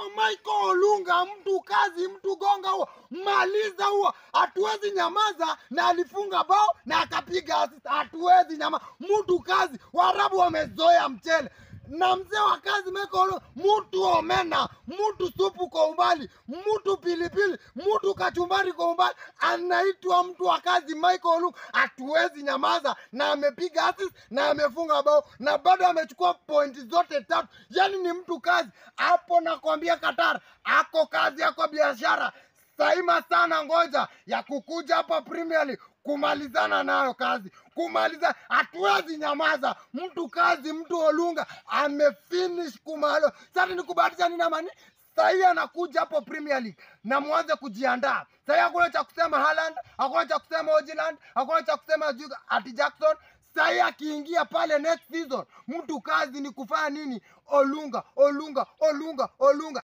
Michael Olunga, mtu kazi, mtu gonga huo, maliza huo. Hatuwezi nyamaza, na alifunga bao na akapiga assist. Hatuwezi nyamaza, mtu kazi. Waarabu wamezoea mchele na mzee wa kazi Michael Olunga, mtu omena, mtu supu kwa umbali, mtu pilipili, mtu kachumbari kwa umbali, anaitwa mtu wa kazi Michael Olunga. Hatuwezi nyamaza, na amepiga assist na amefunga bao na bado amechukua pointi zote tatu. Yani ni mtu kazi hapo, nakwambia Qatar ako kazi, ako biashara saima sana, ngoja ya kukuja hapa Premier League kumalizana nayo kazi, kumaliza. Hatuwezi nyamaza, mtu kazi, mtu Olunga amefinish kumalo. Sasa ni kubahatisha nini amani sahii anakuja hapo Premier League na mwanze kujiandaa. Sahii hakuna cha kusema Haaland, hakuna cha kusema Ojiland, hakuna cha kusema sijui ati Jackson. Sahii akiingia pale next season, mtu kazi ni kufanya nini? Olunga, Olunga, Olunga, Olunga.